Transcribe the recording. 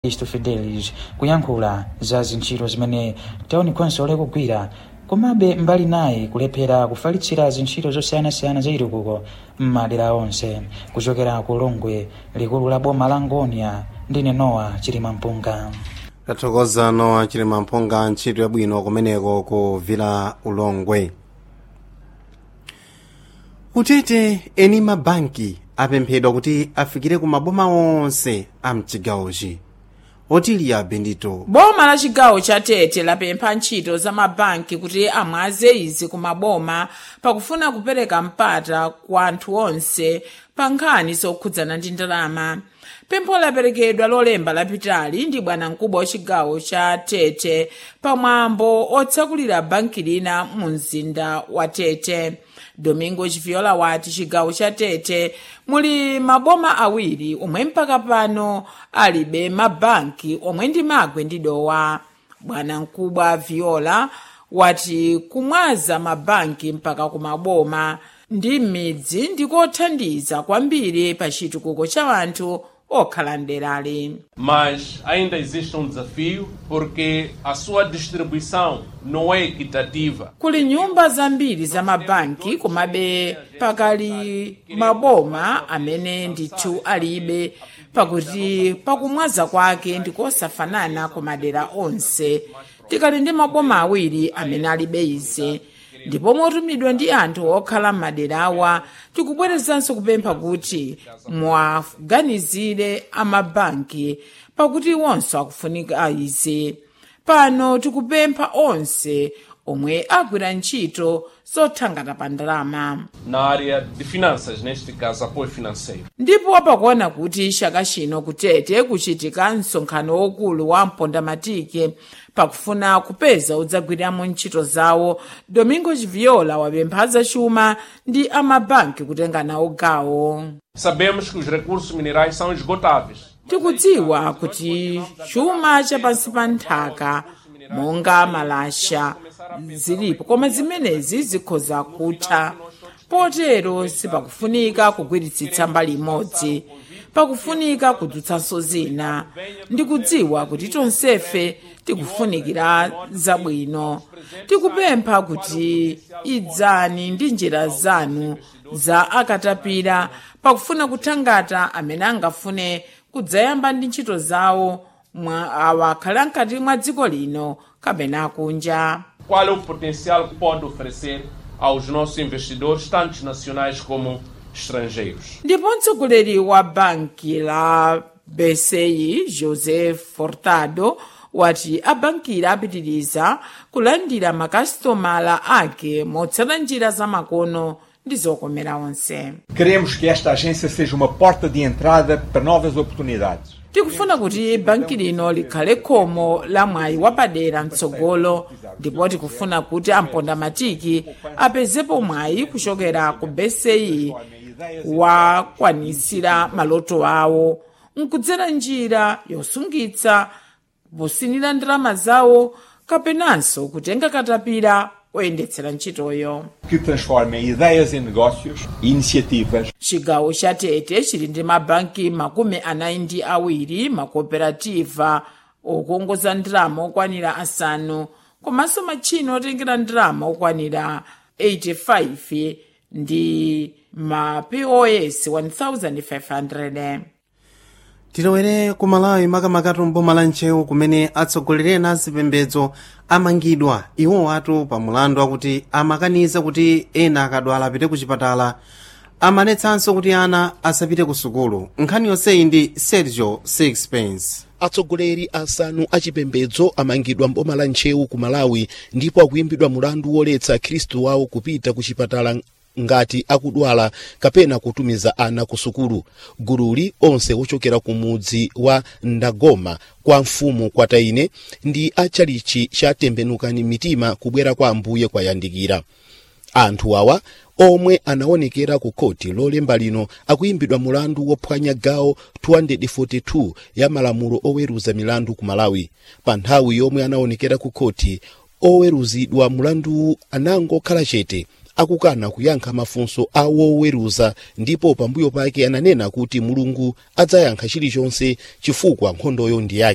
isto fidelis kuyankhula za zintchito zimene taoni khonsolo ikugwira komabe mbali naye kulephera kufalitsira zintchito zosiyanasiyana za chitukuko m'madera onse kuchokera ku longwe likulu la boma la ngonia ndine nowa chilima mpunga tathokoza nowa chilima mpunga ntchito yabwino kumeneko ku vila ulongwe utete eni mabanki apemphedwa kuti afikire ku maboma onse a mchigawochi otiliya bendito boma la chigawo cha tete lapempha ntchito za mabanki kuti amwaze izi ku maboma pakufuna kupereka mpata kwa anthu onse pa nkhani zokhudzana ndi ndalama pempho laperekedwa lolemba lapitali ndi bwanamkubwa wa chigawo cha tete pamwambo otsakulira banki lina mu mzinda wa tete domingo chiviola wati chigawo cha tete muli maboma awiri omwe mpaka pano alibe mabanki omwe ndi magwe ndi dowa bwanamkubwa viola wati kumwaza mabanki mpaka ku maboma ndi m'midzi ndikothandiza kwambiri pa chitukuko cha anthu okhala mderali Mas ainda existe um desafio porque a sua distribuição não é equitativa. kuli nyumba zambiri za mabanki komabe pakali maboma amene ndithu alibe pakuti pakumwaza kwake ndikosafanana ku madera onse tikali ndi maboma awiri amene alibe izi ndipo motumidwa ndi anthu okhala m'maderawa tikubwerezanso kupempha kuti mwaganizire amabanki pakuti iwonso akufunika izi pano tikupempha onse omwe agwira ntchito zothangata pa ndalama Na área de finanças, neste caso, apoio financeiro. ndipo pakuona kuti chaka chino kutete kuchitika msonkhano wokulu wa mpondamatike pakufuna kupeza udzagwiramo ntchito zawo domingo chiviola wapempha zachuma ndi amabanki kutenga nawo gawo Sabemos que os recursos minerais são esgotáveis. tikudziwa kuti chuma chapansi pa nthaka monga malasha zilipo koma zimenezi zikhoza kutha potero sipakufunika kugwiritsitsa mbali imodzi pakufunika kudzutsanso zina ndikudziwa kuti tonsefe tikufunikira zabwino tikupempha kuti idzani ndi njira zanu za akatapira pakufuna kuthangata amene angafune kudzayamba ndi ntchito zawo mwa awakhala mkati mwa dziko lino kapena kunja Qual é o potencial que pode oferecer aos nossos investidores, tanto nacionais como estrangeiros? ndipo mtsogoleri wa banki la bci josé fortado wati abankira apitiriza kulandira makasitomala ake motsata njira zamakono ndi zokomera onse Queremos que esta agência seja uma porta de entrada para novas oportunidades. tikufuna kuti banki lino likhale khomo la mwayi wapadera mtsogolo ndipo tikufuna kuti ampondamatiki apezepo mwayi kuchokera ku bci wakwanisira maloto awo nkudzera njira yosungitsa posinira ndalama zawo kapenanso kutenga katapira oyendetsera ntchitoyo que transformem ideias em negócios e iniciativas chigawo cha tete chili ndi mabanki makumi anayi ndi awiri makooperativa okongoza ndalama okwanira asanu komanso matchino otengera ndalama okwanira 85 ndi ma pos 1500 tilowere ku malawi makamakatu mboma la ntcheu kumene atsogoleri ena azipembedzo amangidwa iwo atu pa mulandu akuti amakaniza kuti ena akadwala apite ku chipatala amanetsanso kuti ana asapite ku sukulu nkhani yonseyi ndi sergio sixpence atsogoleri asanu achipembedzo amangidwa mboma la ntcheu ku malawi ndipo akuyimbidwa mulandu woletsa khristu wawo kupita ku chipatala ngati akudwala kapena kutumiza ana ku sukulu gululi onse wochokera ku mudzi wa ndagoma kwa mfumu kwataine ndi achalichi cha tembenukani mitima kubwera kwa ambuye kwayandikira anthu awa omwe anaonekera ku khoti lolemba lino akuyimbidwa mulandu wophwanya gawo 242 ya malamulo oweruza milandu ku malawi pa nthawi yomwe anaonekera ku khoti oweruzidwa mulandu anangokhala chete akukana kuyankha mafunso a woweruza ndipo pambuyo pake ananena kuti mulungu adzayankha chilichonse chifukwa nkhondoyo ndi yake